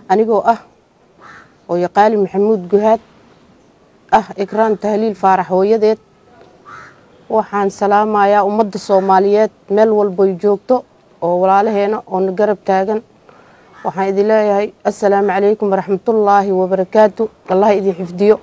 anigoo ah oo yaqaali maxamuud guhaad ah ikraan tahliil faarax hooyadeed waxaan salaamayaa ummadda soomaaliyeed meel walboy joogto oo walaalaheena oo na garab taagan waxaan idin leeyahay assalaamu calaykum waraxmatullaahi wabarakaatu allah idin xifdiyo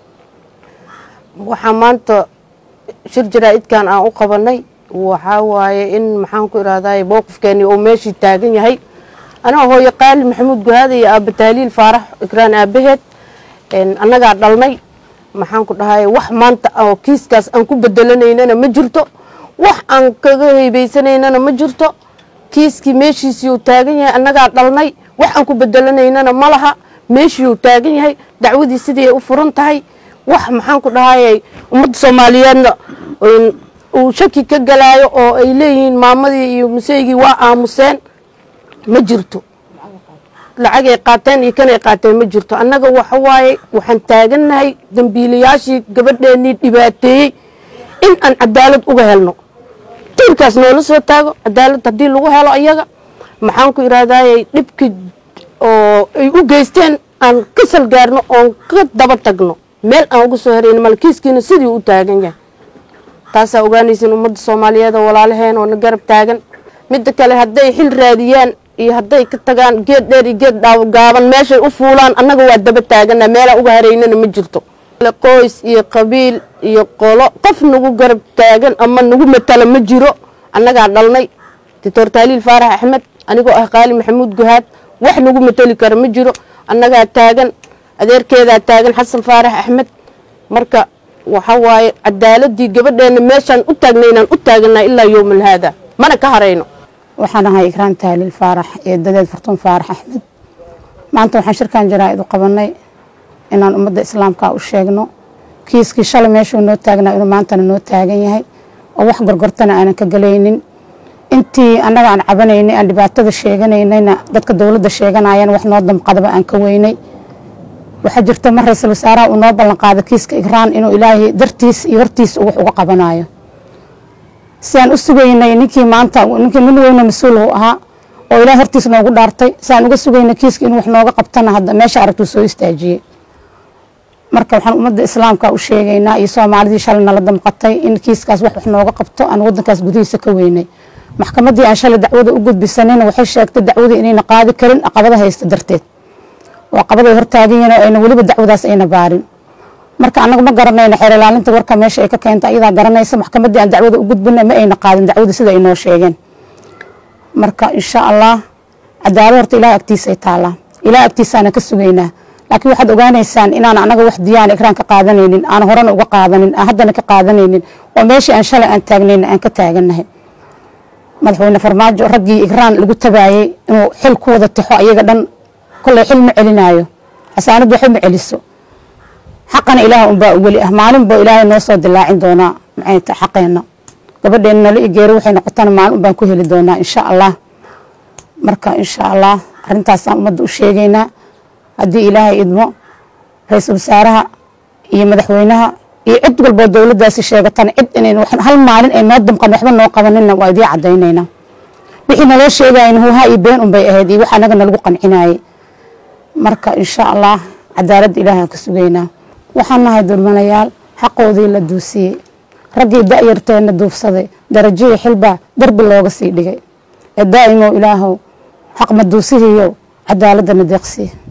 waxaa maanta shir jaraa-idkan aan u qabanay waxaa waaye in maxaan ku irahday mowqifkeeni uu meeshii taagan yahay anaa hooyo qaali maxamuud guhaada iyo aaba tahliil faarax ikraan aabaheed annagaa dhalnay maxaan ku dhahay wax maanta oo kiiskaas aan ku bedelanaynana ma jirto wax aan kaga heybeysanayna ma jirto kiiskii meeshiisiiuu taagan yahay annagaa dhalnay wax aan ku bedelanaynana ma laha meeshiiuu taagan yahay dacwadii sidii ay u furan tahay wax maxaan ku dhahay ummadda soomaaliyeedna uu shaki ka galaayo oo ay leeyihiin maamadii iyo museygii waa aamuseen ma jirto lacagay qaateen iyo kanay qaateen ma jirto annaga waxa waaye waxaan taagannahay dambiilayaashii gabadheennii dhibaateeyey in aan cadaalad uga helno tiirkaas noola soo taago cadaalad haddii lagu helo ayaga maxaan ku irahdaayey dhibki oo ay u geysteen aan ka salgaarno oon ka daba tagno meel aan uga soo herayno malkiiskiina sidii u taagan yahay taasaa ogaanaysin ummadda soomaaliyeed oo walaalaheen oo na garab taagan midda kale hadday xil raadiyaan iyo hadday ka tagaan geed dheer iyo geed gaaban meeshay u fuulaan annaga waa daba taagana meelaan uga haraynana ma jirto qoys iyo qabiil iyo qolo qof nagu garab taagan ama nagu matala ma jiro annagaa dhalnay doctor taaliil faarax axmed anigoo ah qaali maxamuud guhaad wax nagu matali kara ma jiro annagaa taagan adeerkeedaa taagan xasan faarax axmed marka waxa waaye cadaaladii gabadheena meeshaan u taagnaynaan u taaganaa ilaa yowmal haada mana ka harayno waxaan ahay ikraan tahliil faarax iyo dadeed fartuun faarax axmed maanta waxaan shirkan jaraa-id u qabanay inaan ummadda islaamka u sheegno kiiskii shalay meeshuu noo taagnaa inuu maantana noo taagan yahay oo wax gorgortana aanan ka galaynin intii annaga aan cabanaynay aan dhibaatada sheeganaynayna dadka dowladda sheeganayana wax noo damqadaba aan ka weynay waxaa jirta mar ra-iisul wasaaraha uu noo ballan qaada kiiska ikraan inuu ilaahay dartiis iyo hortiis wax uga qabanayo si aan u sugaynay ninkii maanta ninkii nin weyno mas-uul uu ahaa oo ilahay hortiis noogu dhaartay si aan uga sugaynay kiiska inuu wax nooga qabtana hadda meesha aragtuu soo istaajiyey marka waxaan ummadda islaamka u sheegaynaa iyo soomaalidii shalay nala damqatay in kiiskaas wax wax nooga qabto aan wadankaas gudihiisa ka weynay maxkamaddii aan shalay dacwada u gudbisanayna waxay sheegtay dacwadii inayna qaadi karin aqabada haysta darteed oo aqabaday hortaaganyihin oo ayna weliba dacwadaas ayna baarin marka annaga ma garanayna xeer ilaalinta warka meesha ay ka keenta ayadaa garanaysa maxkamaddii aan dacwada u gudbina ma ayna qaadin dacwada sida ay noo sheegeen marka insha allah cadaalad horta ilaah agtiisay taallaa ilaah agtiisaana ka sugaynaa laakiin waxaad ogaanaysaan inaan anaga wax diyaan ikraan ka qaadanaynin aan horena uga qaadanin aan haddana ka qaadanaynin oo meeshii aan shalay aan taagnayna aan ka taagannahay madaxweyne farmaajo raggii ikraan lagu tabaayey inuu xil ku wada tixo ayaga dhan kolley xil ma celinaayo xasaanad waxba ma celiso xaqana ilaah unbaa weli ah maalin boo ilaahay noo soo dilaacin doonaa maxay ta xaqeenna gabadheena nala igeero waxay noqotana maalin unbaan ku heli doonaa insha allah marka insha allah arrintaasaan ummadda u sheegaynaa haddii ilaahay idmo ra-iisul wasaaraha iyo madaxweynaha iyo cid walboo dowladdaasi sheegatana cid inayn hal maalin ay noo damqan waxba noo qabanina waa idii caddaynaynaa wixii naloo sheegayan huuha iyo been unbay ahayd iyo wax annaga nalagu qancinayay marka insha allah cadaaladda ilaahay ka sugaynaa waxaan nahay dulmanayaal xaqoodii la duusiyey raggii da-yarteenna duufsaday darajihii xilbaa darbi looga sii dhigay ee daa'imow ilaahow xaq maduusihiiyow cadaaladana deeqsii